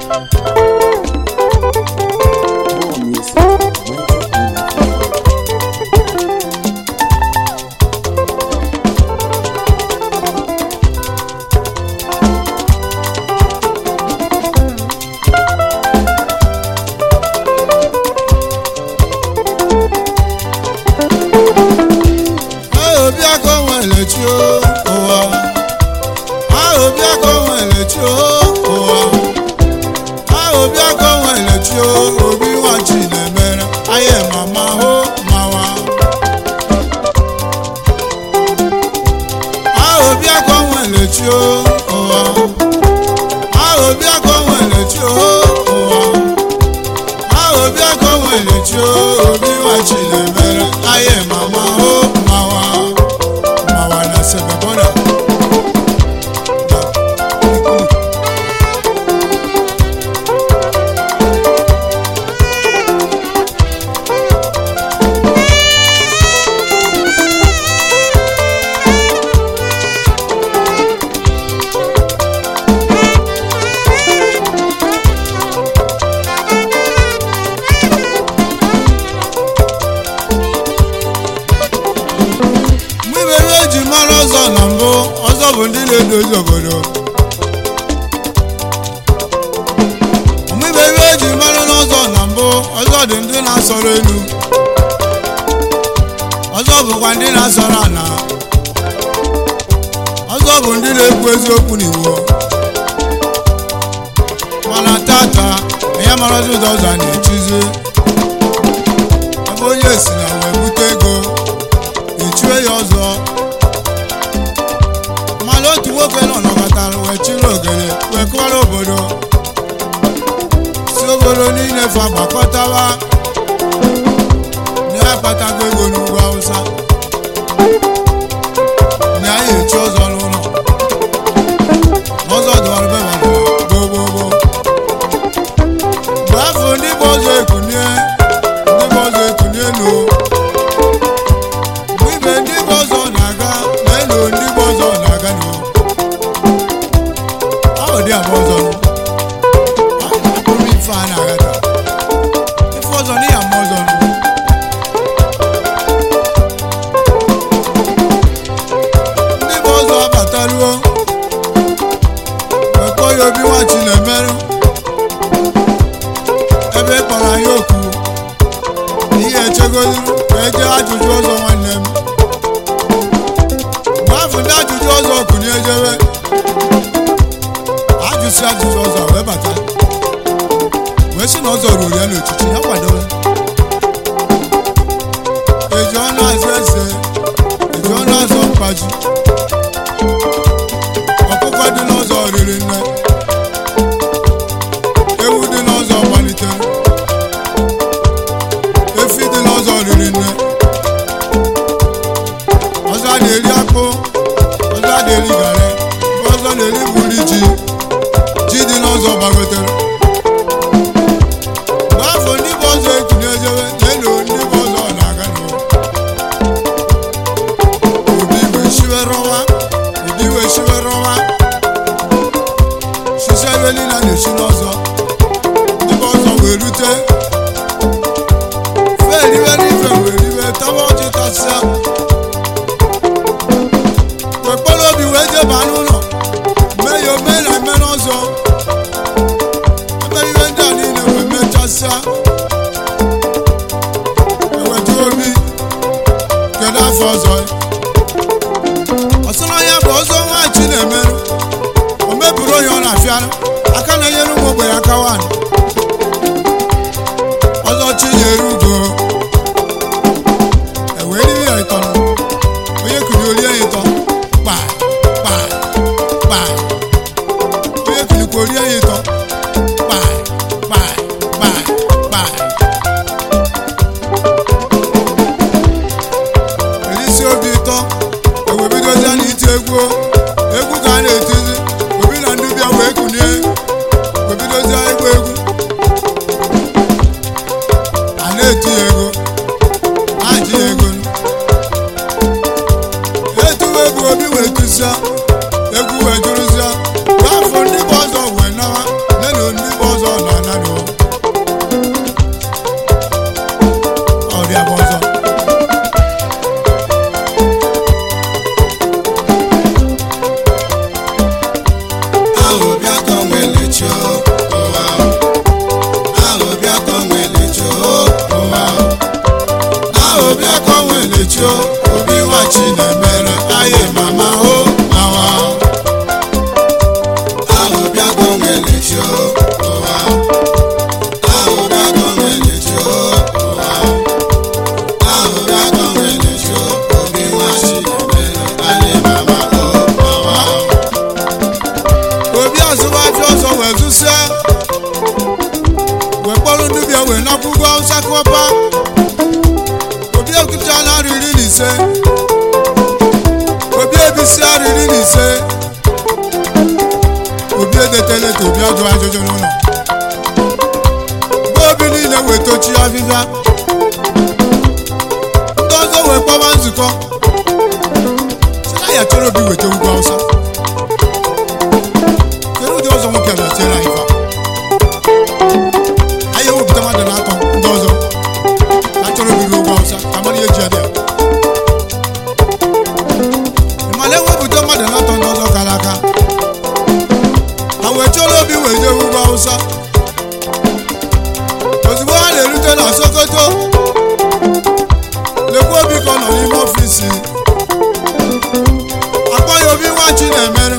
More music. Magic Energy. ahụ bịa ka o nwere chi ụwa ahụ bịa ka o nwere chi ụwa ahụ bịa ka o nwere chi obi nwa chi na-emere anyị mama hụ mawa ahụ bịa ka o nwere chi ụwa ahụ bịa ka o nwere chi ụwa ahụ bịa ka o nwere chi obi nwa chi na-emere anyị mama hụ mawa mawa na sebebona mgbe ibe ihe eji mara ọzọ na mbụ ọzọ bụ ndị na-edozi obodo mgbe ibe ihe eji mara n'ọzọ na mbụ ọzọ dị ndị na-asọrọ elu ọzọ bụkwa ndị na-asọrọ ala ọzọ bụ ndị na-ekwu eziokwu n'iwu mana tata ya marazi ụzọ ụzọ a na-echizi ebe onye si na wee bute ego echue ya ọzọ mana otu nwoke nọ nọkọtara wee chiri ogene wee kụwara obodo si obodo niile fa gbakọtawa na ya kpatago ego n'ugwu awụsa na ya echi ọzọ n'ụlọ n'ọzọ dụwara bebara gboo gboo gboo mgbe afọ ndị bụ ọzọ ekunie ndị bụ ọzọ ekunie n'o mgbe ibe ndị bụ ọzọ na-aga na elu ndị bụ ọzọ na-aga n'o ọ dị abụ ọzọ nụ. Ọ bụrụ ife a na-aga taa ife ọzọ n'ihi ama ọzọ nụ. ndị bụ ọzọ abataruo ekpọ ya obi nwachi na-emerụ ebe ị kpọrọ anyị okwu ihe echegoduru ka eje ajụjụ ọzọ nwanne m mgbe afọ ndị ajụjụ ọzọ kụnye ejebe ajụsị ajụjụ ọzọ wee bata wee sị na ọzọ ruru ya n'ochichi ya kwadobe eji ọnụ azụ eze eji ọnụ azụ mkpaji ọkụkọ dị n'ụzọ riri nne ewu dị n'ụzọ gbalitere efi dị n'ụzọ riri nne ọzọ a na-eri akpụ ọzọ a na-eri garị ọzọ na-eri buri ji ji dị n'ụzọ gbagotere mgbe afọ ndị bụ ọzọ ekunye ejebe na-elo ndị bụ ọzọ na-aga n'ụwa obi wee shiwe rọwa obi wee shiwe rọwa sisi ebe niile a na-esi n'ọzọ ndị bụ ọzọ wee rute feriwe n'ife wee riwe tọba ọjị tasịa wee kpọrọ obi wee jeba n'ụlọ mee ya ome na eme n'ọzọ ebe ihe ndị a niile wee mechasịa ewetu obi kedu afọ ọzọ ya ọsọrọ ya bụ ọzọ nwachi na-emerụ o meburu onye ọ na-afịarụ aka na-enyere ụmụ ogbenye aka nwaanyị ọzọ chi nyere ugo ewee riri ya ịtọ onye kiri orie ya ịtọ kpa kpa kpa onye kirikwa orie ya ịtọ kpa kpa kpa kpa erisi obi o obi nwa chinemere aye mama o nawa ahụ bịago nwelechi o ụwa ahụ bịago nwelechi o ụwa ahụ bịago nwelechi o obi nwa chinemere aye mama o nawa obi azụmahịa ọzọ wee zụsịa wee kpọrọ ndị bịa wee nakwụgo awụsa kọpa obi ekụcha na arị iri na ise obi ebisi arị iri na ise obi edetela eto obi ajụ ajụjụ n'ụlọ mgbe obi niile wee tochi afịfịa ndị ọzọ wee kpọba nzukọ si na ya chọrọ obi weta ugwu awụsa kedu ụdị ọzọ nwoke na-etiere anyị fa anyị ewepụta mmadụ na-atọ ndị ọzọ na chọrọ obiri ụgwọ awụsa ka mara ihe ji ya dị ya mana ewepụta mmadụ na-atọ ndị ọzọ kara aka ha wee chọrọ obi wee jee ugwu awụsa ozugbo ha na-erute na sokoto lekwa obi ka ọ nọ n'ime ọfisi akpọ ya obi nwa chi na-emere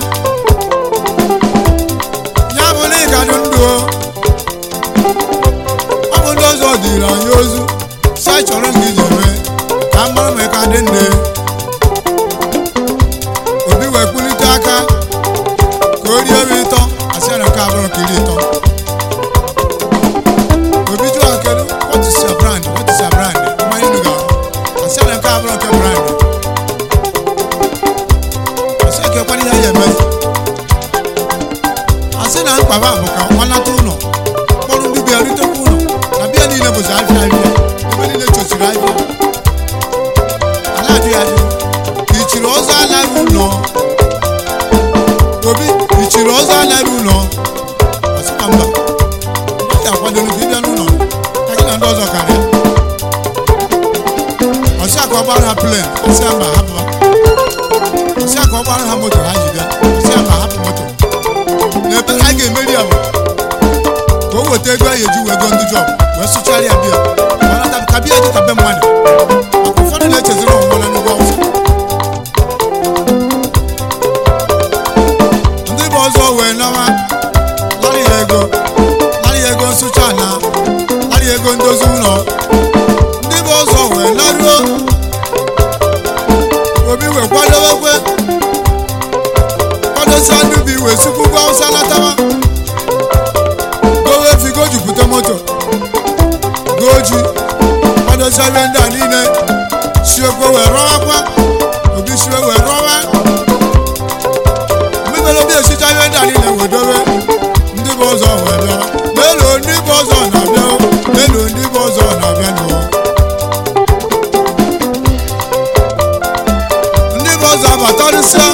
ya bụ na ịgadụ ndụ o ọ bụ ndị ọzọ dịrị anyị ozu si anyị chọrọ m iji mee ka m mara ma ị ka dị nne obi wee kpulite aka ka o rie m ịtọ asị ya na nke abụrụ ka iri ịtọ obi jụọ kedu what is your brand what is your brand mmanya unu ga-ahụ asị ya na nke abụrụ nke brand asị ya ka ekwana ihe ya eme asị na mkpaba bụ ka ọ nata ụlọ kpọrọ ndị bịa ritekwa ụlọ na bịa niile bụzi ahịa ahịa ebe niile chọchiri ahịa ala ajụ ya ajụ ka ichiri ọzọ anaghị ụlọ obi ichiri ọzọ anaghị ụlọ asị ka mba ọ ya akwadoro ka ịbịa n'ụlọ ka gị na ndị ọzọ karịa ọsị aka ọ gbara ha plen ọsị ya mba hapụ ha ọsị aka ọ gbara ha moto ha ji bịa ọsị ya mba hapụ moto n'ebere anyị ga-emeri ya bụ ka o weta ego anyị eji wee go ndị jọb wee sụchara ya bịa ọnata ka bịa dị ka be mmadụ maka ụfọdụ na-echeziri ọmụmụ na nnukwu awụsa ndị bụ ọzọ wee nawa larị ya ego larị ya ego nsụcha na larị ya ego ndozi ụlọ ndị bụ ọzọ wee laruo obi wee kwadowekwe kwadosia ndị bi wee sukwugwu awụsa latawa gowe efi go jupụta moto goji kwadosia ihe ndị a niile siokwe wee rọwakwa obi siwe wee rọwa mmebere obi esicha ihe ndị a niile wee dowe ndị bụ ọzọ wee bịa lelo ndị bụ ọzọ na-abịa o, lelo ndị bụ ọzọ na-abịa n'o ndị bụ ọzọ abatarịsịa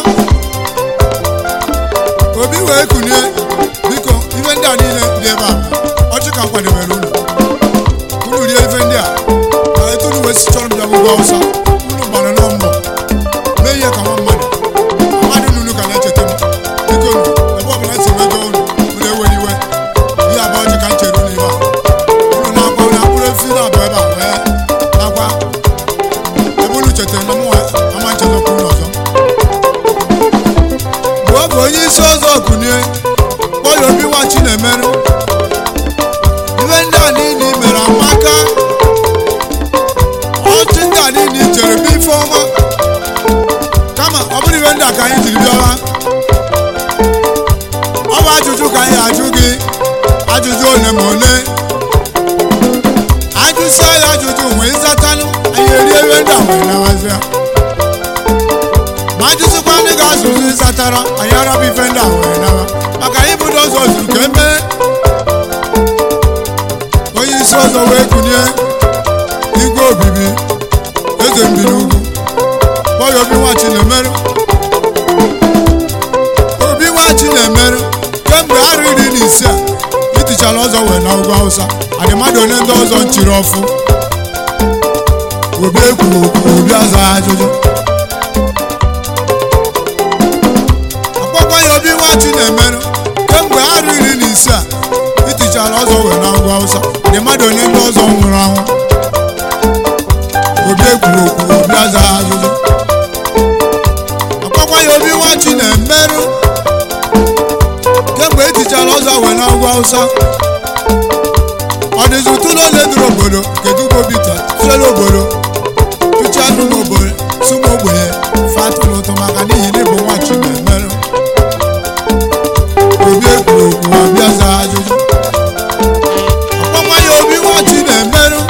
obi wee kunie biko ife ndị a niile dị ebe a ọchị ka m kwadebere unu unu rie ife ndị a ka etu unu wee si chọrọ m bịa gbugbo awụsa unu gbara nọ mbọ mee ihe ka nwa mmadụ mmadụ nunu ka na-echeta m biko unu ebe ọbụla si wee gọọ unu unu ewere iwe ihe abụọ ọchị ka m chere unu ibe a unu na-akwa unu akpụrụ efi na-abụ ebe a wee nakwa ebe unu chetara na mụnwa ama nchetakwa unu ọzọ mgbe ọ bụ onye isi ọzọ kunie kpọọ ya obi nwa chinemerụ ife ndị a niile i mere amaka ọchị ndị a niile i chere bụ ife ọma kama ọ bụrụ ife ndị a ka anyị jiri bịawa ọ bụ ajụjụ ka anyị ajụ gị ajụjụ ole ma ole ajụsịa ya ajụjụ wee zatanụ anyị erie ife ndị a wee nawazịa ma ajụsịkwa ndị ga-azụzụ ịzatara anyị arabụ ife ndị a wee nawa maka anyị bụ ndị ọzọ zuru ka emee onye isi ọzọ wee kunie igwe obibi eze mbi n'ugwu kpọọ ya obi nwa chinemerụ obi nwa chinemerụ kemgbe arụ iri na ise a itichara ọzọ wee na ugwu awụsa adị mmadụ onye ndị ọzọ nchiri ọfụ obi ekwuru okwu obi aza ajụjụ akpọkwa ya obi nwa chinemerụ kemgbe arụ iri na ise a itichara ọzọ wee na ugwu awụsa dị mmadụ onye ndị ọzọ nwụrụ anwụ obi ekwuru okwu obi obi aza ajụjụ ọkpọkwa ya obi nwachi na-emerụ kemgbe etichara ọzọ wee na agwa awụsa ọ dịzi ụtụlụ ole duru obodo kedu bobita tụlere obodo tụcha anụ n'obodo sụmụ ogbenye fatụrụ ụtụ maka n'ihi na ịbụ nwachi na-emerụ obi ekwuru okwu ọbịa za ajụjụ ọkpọkwa ya obi nwachi na-emerụ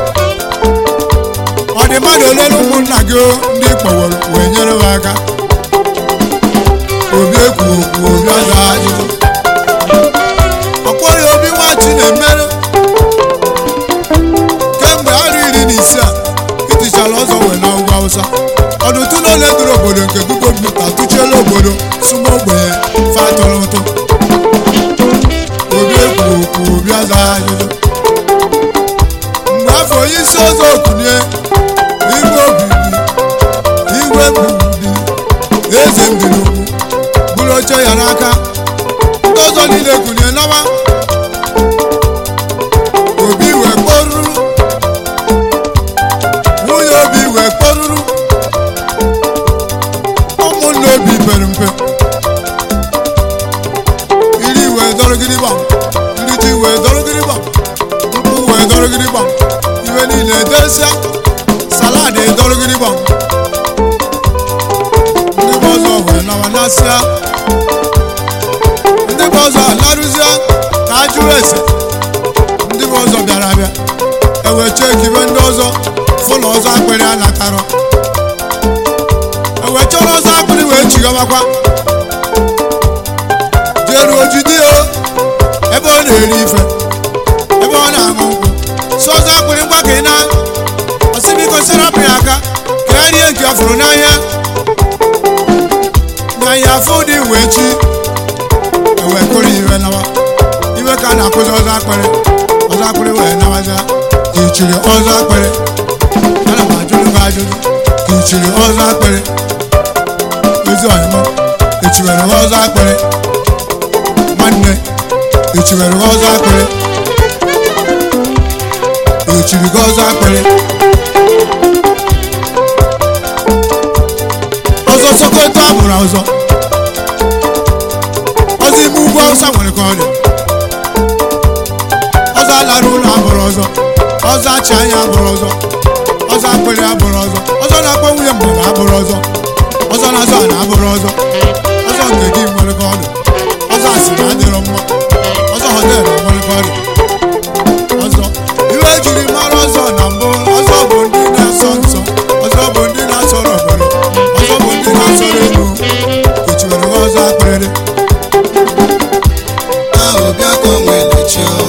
ọ dị mmadụ ole na ụmụnna gị o, ndị kpọworo wee nyere ha aka obi ekwu okwu obi aza ajụjụ ọkpọ ya obi nwachi na-emerụ kemgbe arọ iri na ise a itichara ọzọ wee na ugwu awụsa ọdụtụ na ole duru obodo nke google mita tụchiela obodo sụma ogbenye fatụrụ ụtụ obi ekwu okwu obi aza ajụjụ mgbe afọ onye isi ọzọ okunye igwe obibi igwe bibi eze mbiligwu buru oche ya n'aka ndị ọzọ niile kunye nawa obi wee kpọruru nwunye obi wee kpọruru ụmụnne obi pere mpe iri wee dọrọgịrị gbam ndị ji wee dọrọgịrị gbam nkwụ wee dọrọgịrị gbam iwe niile edosia salad edọrọgịrị gbam ndị bụ ọzọ wee nawa nasịa ndị bụ ọzọ alarụzie ka a jụrụ ese ndị bụ ọzọ bịara abịa ewee chekibe ndị ọzọ fụlọ ọzọ akpịrị a natarọ ewee chọrọ ọzọ akpịrị wee chigawakwa jeruo jide o ebe ọ na-eri ife ebe ọ na-aṅụ nkwụ si ọzọ akpịrị ngwa ka ị na ọsibiko serapụ ya aka ka ya rie nke ọ fụrụ n'anya na ya afọ dị wee chi ewee kụrụ iwe nawa iwe ka a na-akụzi ọzọ akpịrị ọzọ akpịrị wee nawaza ka ichiri ọzọ akpịrị ana m ajụrụ gị ajụjụ ka ichiri ọzọ akpịrị ezi ọyịmọ echiwere gị ọzọ akpịrị nwanne echiwere gị ọzọ akpịrị echiri gị ọzọ akpịrị ọzọ sokoto abụrụ ọzọ ọzọ ime ugwu awụsa nwere ka ọ dị ọzọ alara ụlọ abụrụ ọzọ ọzọ achị anya abụrụ ọzọ ọzọ akpịrị abụrụ ọzọ ọzọ na-akpọ nwunye mmadụ abụrụ ọzọ ọzọ na-azọ ala abụrụ ọzọ ọzọ nke gị nwere ka ọ dị ọzọ asịrị adịrọ mma ọzọ họteelụ nwere ka ọ dị ọzọ iwe ejiri mara ọzọ na mbụ ọzọ bụ ndị na-asọ nsọ ọzọ bụ ndị na-asọrọ obodo ọzọ bụ ndị na-asọrọ elu echiwere gị ọzọ akpịrị ahụ bịa ka o nwere chi o